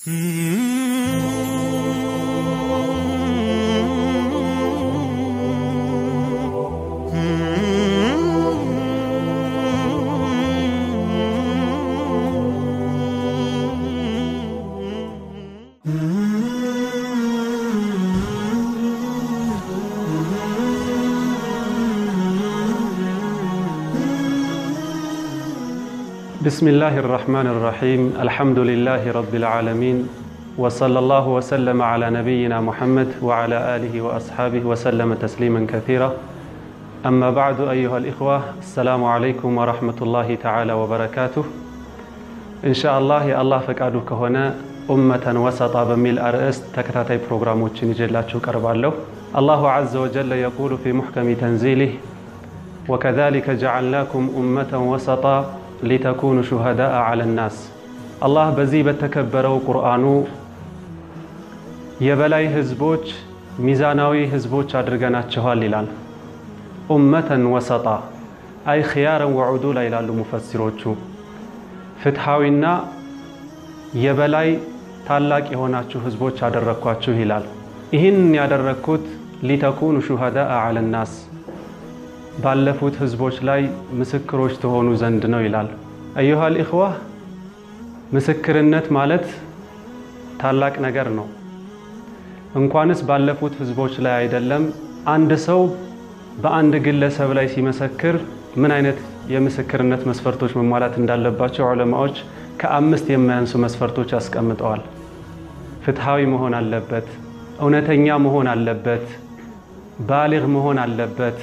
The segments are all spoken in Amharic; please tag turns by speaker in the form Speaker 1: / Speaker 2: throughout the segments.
Speaker 1: بسم الله الرحمن الرحيم الحمد لله رب العالمين وصلى الله وسلم على نبينا محمد وعلى آله وأصحابه وسلم تسليما كثيرا أما بعد أيها الإخوة السلام عليكم ورحمة الله تعالى وبركاته إن شاء الله يا الله فقادك هنا أمة وسطا بميل أرأس تكتاتي بروغراموችን ይዤላችሁ ቀርባለሁ الله عز وجل يقول في محكم تنزيله وكذلك جعلناكم أمة وسطا ሊተኩኑ ሹሃዳአ አለ ናስ አላህ በዚህ በተከበረው ቁርአኑ የበላይ ህዝቦች ሚዛናዊ ህዝቦች አድርገናችኋል ይላል። ኡመተን ወሰጣ አይ ኽያረን ወዑዱላ ይላሉ ሙፈሲሮቹ። ፍትሐዊና የበላይ ታላቅ የሆናችሁ ህዝቦች አደረግኳችሁ ይላል። ይህን ያደረግኩት ሊተኩኑ ሹሃዳአ አለ ናስ ባለፉት ህዝቦች ላይ ምስክሮች ትሆኑ ዘንድ ነው ይላል። አዩሃል ኢኽዋ ምስክርነት ማለት ታላቅ ነገር ነው። እንኳንስ ባለፉት ህዝቦች ላይ አይደለም፣ አንድ ሰው በአንድ ግለሰብ ላይ ሲመሰክር ምን አይነት የምስክርነት መስፈርቶች መሟላት እንዳለባቸው ዑለማዎች ከአምስት የማያንሱ መስፈርቶች አስቀምጠዋል። ፍትሐዊ መሆን አለበት፣ እውነተኛ መሆን አለበት፣ ባሊግ መሆን አለበት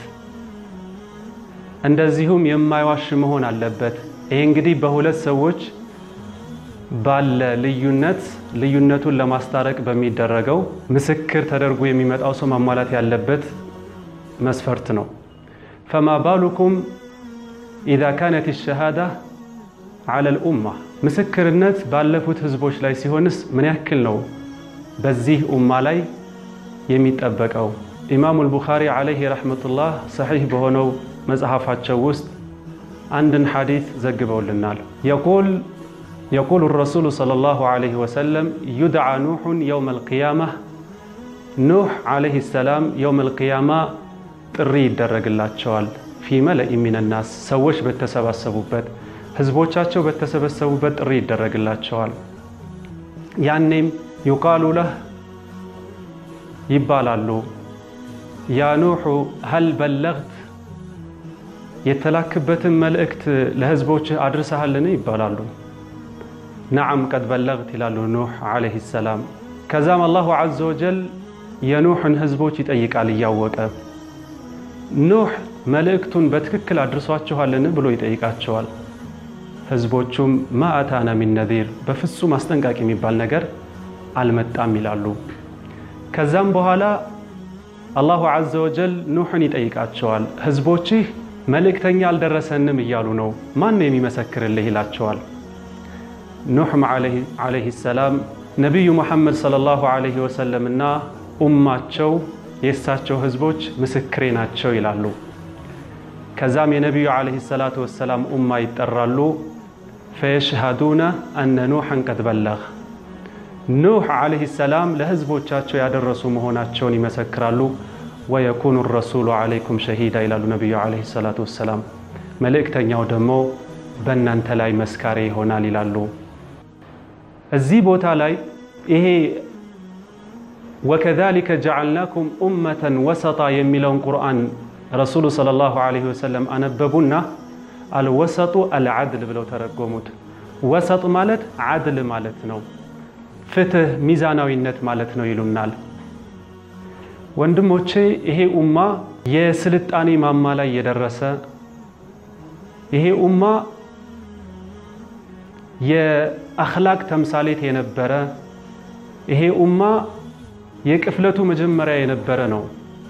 Speaker 1: እንደዚሁም የማይዋሽ መሆን አለበት። ይሄ እንግዲህ በሁለት ሰዎች ባለ ልዩነት ልዩነቱን ለማስታረቅ በሚደረገው ምስክር ተደርጎ የሚመጣው ሰው ማሟላት ያለበት መስፈርት ነው። ፈማ ባሉኩም ኢዛ ካነት ሸሃዳ ዐለ ልኡማ ምስክርነት ባለፉት ህዝቦች ላይ ሲሆንስ ምን ያክል ነው በዚህ ኡማ ላይ የሚጠበቀው? ኢማሙ ልቡኻሪ ዓለይህ ረሕመቱላህ ሰሒሕ በሆነው መጽሐፋቸው ውስጥ አንድን ሐዲት ዘግበውልናል። የቁል የቁሉ ረሱሉ ሰለላሁ ዐለይሂ ወሰለም ዩድዓ ኑሑን የውም አልቅያማ ኑሕ ዐለይሂ ሰላም የውም አልቅያማ ጥሪ ይደረግላቸዋል። ፊ መለኢ ሚነናስ ሰዎች በተሰባሰቡበት ህዝቦቻቸው በተሰበሰቡበት ጥሪ ይደረግላቸዋል። ያኔም ዩቃሉ ለህ ይባላሉ ያ ኑሑ ሀል በለግት የተላክበትን መልእክት ለህዝቦች አድርሰሃልን? ይባላሉ። ነዓም ቀድ በለግት ይላሉ ኑሕ ዐለይሂ ሰላም። ከዛም አላሁ ዐዘ ወጀል የኑሕን ህዝቦች ይጠይቃል እያወቀ ኑሕ መልእክቱን በትክክል አድርሷችኋልን ብሎ ይጠይቃቸዋል። ህዝቦቹም ማ አታና ሚን ነዚር በፍጹም አስጠንቃቂ የሚባል ነገር አልመጣም ይላሉ። ከዛም በኋላ አላሁ ዐዘ ወጀል ኑሕን ይጠይቃቸዋል ህዝቦችህ መልእክተኛ አልደረሰንም እያሉ ነው፣ ማን ነው የሚመሰክርልህ? ይላቸዋል። ኑሕም ዐለይሂ ሰላም ነቢዩ ሙሐመድ ሰለላሁ ዐለይሂ ወሰለም እና ኡማቸው የእሳቸው ህዝቦች ምስክሬ ናቸው ይላሉ። ከዛም የነቢዩ ዐለይሂ ሰላቱ ወሰላም ኡማ ይጠራሉ። ፈየሽሃዱነ አነ ኑሐን ቀድ በለግ ኑሕ ዐለይሂ ሰላም ለህዝቦቻቸው ያደረሱ መሆናቸውን ይመሰክራሉ። ወየኩኑ ረሱሉ ዐለይኩም ሸሂዳ ይላሉ ነቢዩ ዐለይሂ ሰላቱ ወሰላም። መልእክተኛው ደግሞ በእናንተ ላይ መስካሪ ይሆናል ይላሉ። እዚህ ቦታ ላይ ይሄ ወከዛሊከ ጀዐልናኩም ኡመተን ወሰጣ የሚለውን ቁርአን ረሱሉ ሰለላሁ ዐለይሂ ወሰለም አነበቡና አልወሰጡ አልዓድል ብለው ተረጎሙት። ወሰጥ ማለት ዓድል ማለት ነው፣ ፍትህ፣ ሚዛናዊነት ማለት ነው ይሉናል። ወንድሞቼ ይሄ ኡማ የስልጣኔ ማማ ላይ የደረሰ ይሄ ኡማ የአኽላቅ ተምሳሌት የነበረ ይሄ ኡማ የቅፍለቱ መጀመሪያ የነበረ ነው።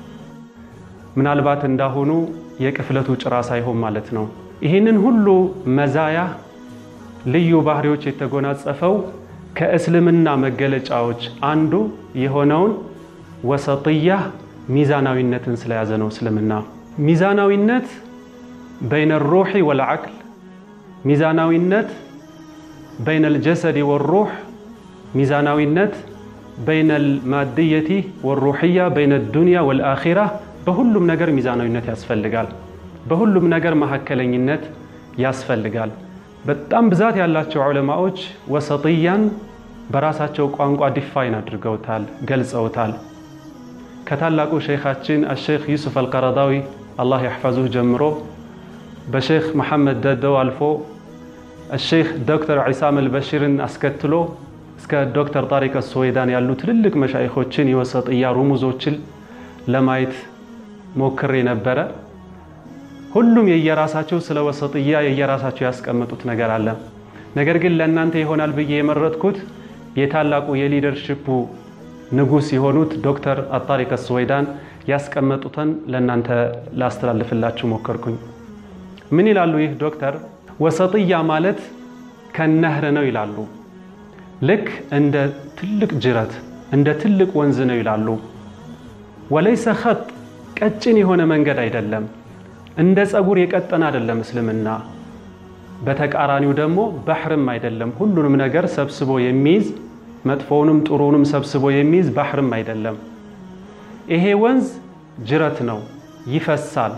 Speaker 1: ምናልባት እንዳሁኑ የቅፍለቱ ጭራ ሳይሆን ማለት ነው። ይህንን ሁሉ መዛያ ልዩ ባህሪዎች የተጎናጸፈው ከእስልምና መገለጫዎች አንዱ የሆነውን ወሰጥያ ሚዛናዊነትን ስለያዘ ነው። እስልምና ሚዛናዊነት በይነ ሩሒ ወልዓቅል ሚዛናዊነት በይነ ልጀሰድ ወሩሕ ሚዛናዊነት በይነል ማድየቲ ወሩሕያ በይነ ዱንያ ወልአኺራ በሁሉም ነገር ሚዛናዊነት ያስፈልጋል። በሁሉም ነገር መካከለኝነት ያስፈልጋል። በጣም ብዛት ያላቸው ዑለማዎች ወሰጥያን በራሳቸው ቋንቋ ዲፋይን አድርገውታል፣ ገልጸውታል። ከታላቁ ሸይኻችን አሸይኽ ዩሱፍ አልቀረዳዊ አላህ ያሕፈዙህ ጀምሮ በሼክ መሐመድ ደደው አልፎ አሸይኽ ዶክተር ዒሳም አልበሺርን አስከትሎ እስከ ዶክተር ጣሪቅ ሶዌዳን ያሉ ትልልቅ መሻይኾችን የወሰጥያ ሩሙዞችን ለማየት ሞክሬ ነበረ። ሁሉም የየራሳቸው ስለ ወሰጥያ የየራሳቸው ያስቀመጡት ነገር አለ። ነገር ግን ለእናንተ ይሆናል ብዬ የመረጥኩት የታላቁ የሊደርሽፑ ንጉሥ የሆኑት ዶክተር አጣሪቅ ሶዌዳን ያስቀመጡትን ለእናንተ ላስተላልፍላችሁ ሞከርኩኝ። ምን ይላሉ? ይህ ዶክተር ወሰጥያ ማለት ከነህር ነው ይላሉ። ልክ እንደ ትልቅ ጅረት እንደ ትልቅ ወንዝ ነው ይላሉ። ወለይሰ ኸጥ ቀጭን የሆነ መንገድ አይደለም። እንደ ጸጉር የቀጠነ አይደለም እስልምና። በተቃራኒው ደግሞ ባህርም አይደለም። ሁሉንም ነገር ሰብስቦ የሚይዝ መጥፎውንም ጥሩውንም ሰብስቦ የሚይዝ ባህርም አይደለም። ይሄ ወንዝ ጅረት ነው፣ ይፈሳል።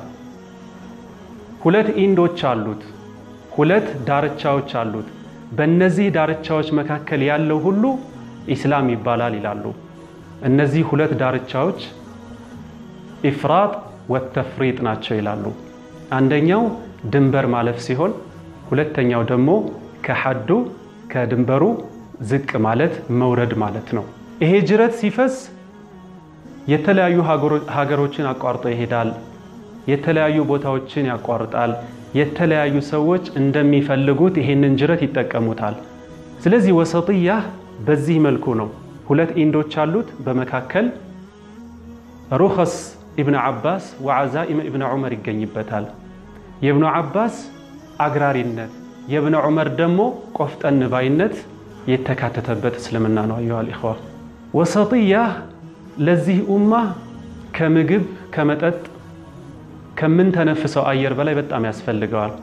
Speaker 1: ሁለት ኢንዶች አሉት፣ ሁለት ዳርቻዎች አሉት። በእነዚህ ዳርቻዎች መካከል ያለው ሁሉ ኢስላም ይባላል ይላሉ። እነዚህ ሁለት ዳርቻዎች ኢፍራጥ ወተፍሪጥ ናቸው ይላሉ። አንደኛው ድንበር ማለፍ ሲሆን ሁለተኛው ደግሞ ከሐዱ ከድንበሩ ዝቅ ማለት መውረድ ማለት ነው። ይሄ ጅረት ሲፈስ የተለያዩ ሀገሮችን አቋርጦ ይሄዳል። የተለያዩ ቦታዎችን ያቋርጣል። የተለያዩ ሰዎች እንደሚፈልጉት ይሄንን ጅረት ይጠቀሙታል። ስለዚህ ወሰጥያ በዚህ መልኩ ነው። ሁለት ኢንዶች አሉት። በመካከል ሩኸስ ኢብን ዓባስ ወዓዛኢም ኢብን ዑመር ይገኝበታል። የእብኑ ዓባስ አግራሪነት፣ የእብን ዑመር ደግሞ ቆፍጠን ባይነት የተካተተበት እስልምና ነው። አዩሃ ልኢኽዋ ወሰጥያ ለዚህ ኡማ ከምግብ ከመጠጥ ከምንተነፍሰው አየር በላይ በጣም ያስፈልገዋል።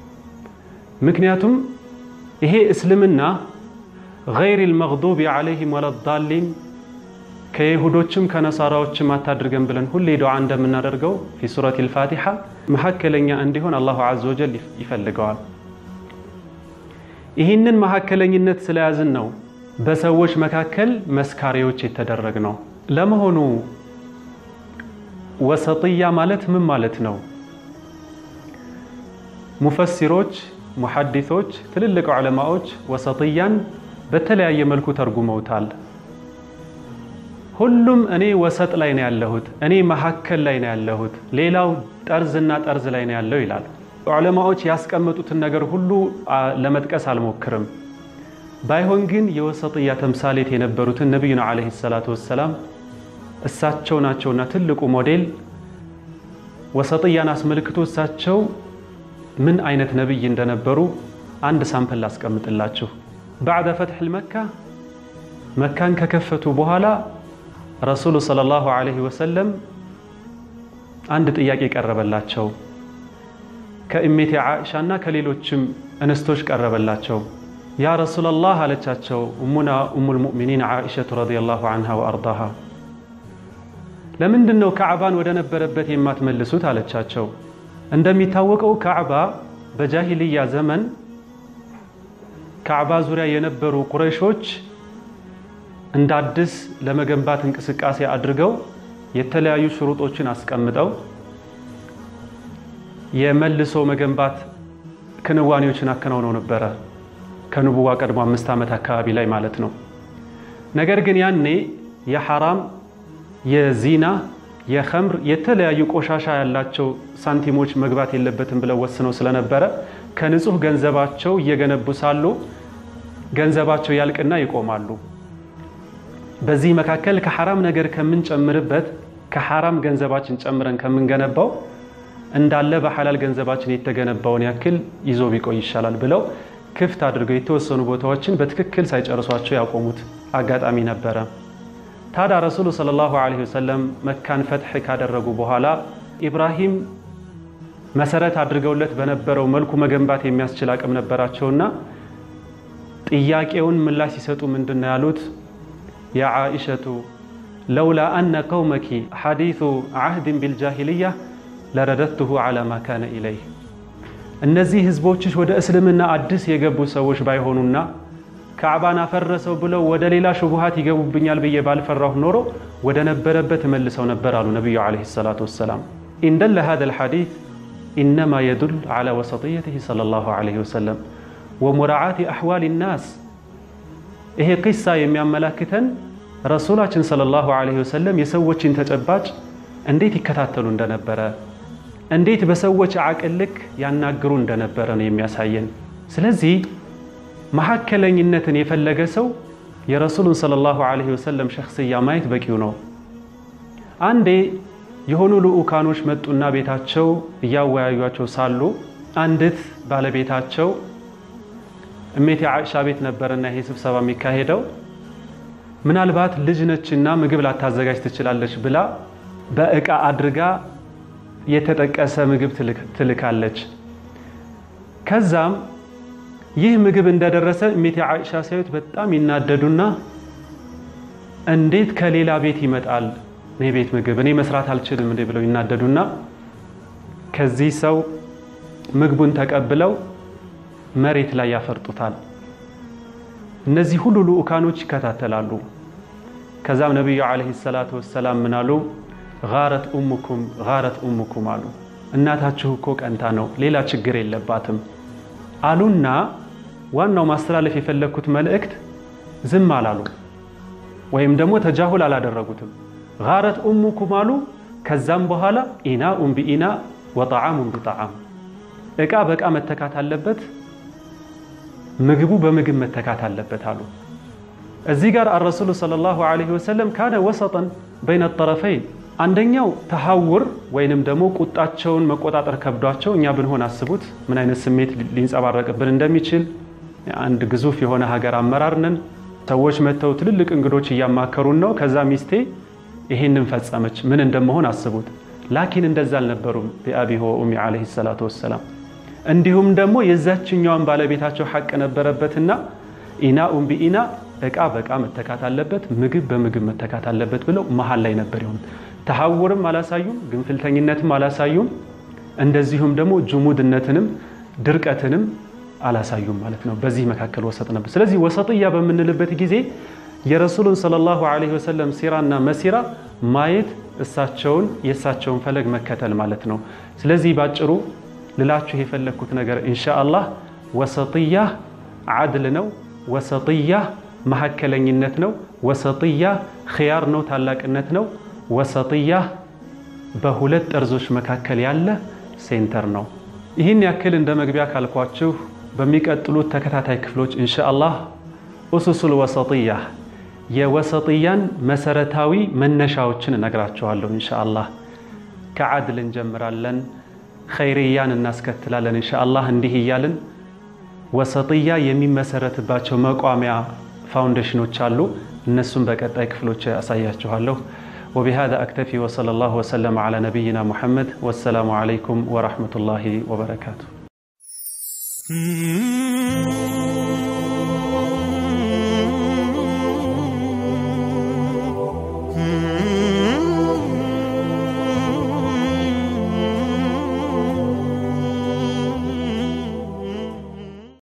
Speaker 1: ምክንያቱም ይሄ እስልምና ገይር ልመግዱቢ ዓለይሂም ወለዳሊን ከይሁዶችም ከነሳራዎችም አታድርገን ብለን ሁሌ ዱዓ እንደምናደርገው ፊ ሱረት ልፋቲሓ መካከለኛ እንዲሆን አላሁ ዐዘ ወጀል ይፈልገዋል። ይህንን መካከለኝነት ስለያዝን ነው በሰዎች መካከል መስካሪዎች የተደረግ ነው። ለመሆኑ ወሰጥያ ማለት ምን ማለት ነው? ሙፈሲሮች፣ ሙሐዲሶች፣ ትልልቅ ዑለማዎች ወሰጥያን በተለያየ መልኩ ተርጉመውታል። ሁሉም እኔ ወሰጥ ላይ ነው ያለሁት፣ እኔ መካከል ላይ ነው ያለሁት፣ ሌላው ጠርዝና ጠርዝ ላይ ነው ያለው ይላል። ዑለማዎች ያስቀመጡትን ነገር ሁሉ ለመጥቀስ አልሞክርም። ባይሆን ግን የወሰጥያ ተምሳሌት የነበሩትን ነቢዩና ዓለይሂ ሰላቱ ወሰላም እሳቸው ናቸውና ትልቁ ሞዴል። ወሰጥያን አስመልክቶ እሳቸው ምን አይነት ነቢይ እንደነበሩ አንድ ሳምፕል ላስቀምጥላችሁ። ባዕደ ፈትሕ መካ መካን ከከፈቱ በኋላ ረሱሉ ሰለላሁ ዐለይሂ ወሰለም አንድ ጥያቄ ቀረበላቸው። ከእሜቴ ዓኢሻ እና ከሌሎችም እንስቶች ቀረበላቸው። ያ ረሱለላህ አለቻቸው እሙና ኡሙል ሙእሚኒን ዓኢሸቱ ረዲየላሁ ዐንሃ ወአርዳሃ ለምንድን ነው ካዕባን ወደ ነበረበት የማትመልሱት? አለቻቸው። እንደሚታወቀው ካዕባ በጃሂልያ ዘመን ካዕባ ዙሪያ የነበሩ ቁረይሾች እንደ አዲስ ለመገንባት እንቅስቃሴ አድርገው የተለያዩ ሽሩጦችን አስቀምጠው የመልሶ መገንባት ክንዋኔዎችን አከናውነው ነበረ። ከንቡዋ ቀድሞ አምስት ዓመት አካባቢ ላይ ማለት ነው። ነገር ግን ያኔ የሐራም የዚና የኸምር የተለያዩ ቆሻሻ ያላቸው ሳንቲሞች መግባት የለበትም ብለው ወስነው ስለነበረ ከንጹህ ገንዘባቸው እየገነቡ ሳሉ ገንዘባቸው ያልቅና ይቆማሉ። በዚህ መካከል ከሐራም ነገር ከምንጨምርበት ከሐራም ገንዘባችን ጨምረን ከምንገነባው እንዳለ በሐላል ገንዘባችን የተገነባውን ያክል ይዞ ቢቆይ ይሻላል ብለው ክፍት አድርገው የተወሰኑ ቦታዎችን በትክክል ሳይጨርሷቸው ያቆሙት አጋጣሚ ነበረ። ታዲያ ረሱሉ ሰለላሁ ዐለይሂ ወሰለም መካን ፈትሕ ካደረጉ በኋላ ኢብራሂም መሰረት አድርገውለት በነበረው መልኩ መገንባት የሚያስችል አቅም ነበራቸውና ጥያቄውን ምላሽ ሲሰጡ ምንድን ነው ያሉት? ያ ዓኢሸቱ ለውላ አነ ቀውመኪ ሐዲሱ ዓህድን ቢልጃሂልያ ለረደትሁ ዓላ ማ ካነ ኢለይህ እነዚህ ህዝቦችሽ ወደ እስልምና አዲስ የገቡ ሰዎች ባይሆኑና ካዕባን አፈረሰው ብለው ወደ ሌላ ሹቡሃት ይገቡብኛል ብዬ ባልፈራሁ ኖሮ ወደ ነበረበት መልሰው ነበር አሉ ነቢዩ ዓለይሂ ሰላቱ ወሰላም። ኢንደለ ሃዛ ልሐዲት ኢነማ የዱል ዓላ ወሰጥየትህ ሰለላሁ ዓለይሂ ወሰለም ወሙራዓቲ አሕዋል ናስ። ይሄ ቂሳ የሚያመላክተን ረሱላችን ሰለላሁ ዓለይሂ ወሰለም የሰዎችን ተጨባጭ እንዴት ይከታተሉ እንደነበረ እንዴት በሰዎች አቅል ልክ ያናግሩ እንደነበረ ነው የሚያሳየን። ስለዚህ መካከለኝነትን የፈለገ ሰው የረሱሉን ሰለላሁ ዓለይሂ ወሰለም ሸክስያ ማየት በቂው ነው። አንዴ የሆኑ ልዑካኖች መጡና ቤታቸው እያወያዩቸው ሳሉ አንዲት ባለቤታቸው እሜቴ ዓኢሻ ቤት ነበርና ይሄ ስብሰባ የሚካሄደው ምናልባት ልጅ ነችና ምግብ ላታዘጋጅ ትችላለች ብላ በእቃ አድርጋ የተጠቀሰ ምግብ ትልካለች። ከዛም ይህ ምግብ እንደደረሰ እሜቴ ዓኢሻ ሲያዩት በጣም ይናደዱና እንዴት ከሌላ ቤት ይመጣል እኔ ቤት ምግብ እኔ መስራት አልችልም እንዴ ብለው ይናደዱና ከዚህ ሰው ምግቡን ተቀብለው መሬት ላይ ያፈርጡታል። እነዚህ ሁሉ ልዑካኖች ይከታተላሉ። ከዛም ነቢዩ ዓለይሂ ሰላቱ ወሰላም ምን አሉ? ጋረት ኡሙኩም ጋረት ኡሙኩም አሉ። እናታችሁ እኮ ቀንታ ነው፣ ሌላ ችግር የለባትም አሉና ዋናው ማስተላለፍ የፈለግኩት መልእክት ዝም አላሉ፣ ወይም ደግሞ ተጃሁል አላደረጉትም። ጋረት ኡሙኩም አሉ። ከዛም በኋላ ኢናኡን ቢኢና ወጣዓሙን ቢጣዓም፣ እቃ በእቃ መተካት አለበት፣ ምግቡ በምግብ መተካት አለበት አሉ። እዚህ ጋር አረሱሉ ሰለላሁ ዓለይሂ ወሰለም ካነ ወሰጠን በይነ ጠረፈይን አንደኛው ተሐውር ወይንም ደግሞ ቁጣቸውን መቆጣጠር ከብዷቸው እኛ ብንሆን አስቡት ምን አይነት ስሜት ሊንጸባረቅብን እንደሚችል። አንድ ግዙፍ የሆነ ሀገር አመራር ነን። ሰዎች መጥተው ትልልቅ እንግዶች እያማከሩን ነው። ከዛ ሚስቴ ይሄንን ፈጸመች፣ ምን እንደመሆን አስቡት። ላኪን እንደዛ አልነበሩም ቢአቢ ወኡሚ ዓለይሂ ሰላቱ ወሰላም። እንዲሁም ደግሞ የዛችኛዋን ባለቤታቸው ሐቅ ነበረበትና ኢናኡን ቢኢና እቃ በእቃ መተካት አለበት፣ ምግብ በምግብ መተካት አለበት ብለው መሀል ላይ ነበር የሆኑት። ተሐውርም አላሳዩም፣ ግንፍልተኝነትም አላሳዩም። እንደዚሁም ደግሞ ጅሙድነትንም ድርቀትንም አላሳዩም ማለት ነው። በዚህ መካከል ወሰጥ ነበር። ስለዚህ ወሰጥያ በምንልበት ጊዜ የረሱሉን ሰለላሁ ዓለይሂ ወሰለም ሲራና መሲራ ማየት እሳቸውን የእሳቸውን ፈለግ መከተል ማለት ነው። ስለዚህ ባጭሩ ልላችሁ የፈለግኩት ነገር ኢንሻአላህ ወሰጥያ ዓድል ነው። ወሰጥያ መካከለኝነት ነው። ወሰጥያ ኽያር ነው፣ ታላቅነት ነው። ወሰጥያ በሁለት ጠርዞች መካከል ያለ ሴንተር ነው። ይህን ያክል እንደ መግቢያ ካልኳችሁ በሚቀጥሉት ተከታታይ ክፍሎች ኢንሻአላህ ኡሱሱል ወሰጥያ የወሰጥያን መሰረታዊ መነሻዎችን እነግራችኋለሁ። ኢንሻአላህ ከዓድል እንጀምራለን፣ ኸይርያን እናስከትላለን። ኢንሻአላህ እንዲህ እያልን ወሰጥያ የሚመሰረትባቸው መቋሚያ ፋውንዴሽኖች አሉ። እነሱም በቀጣይ ክፍሎች ያሳያችኋለሁ። وبهذا أكتفي وصلى الله وسلم على نبينا محمد والسلام عليكم ورحمة الله وبركاته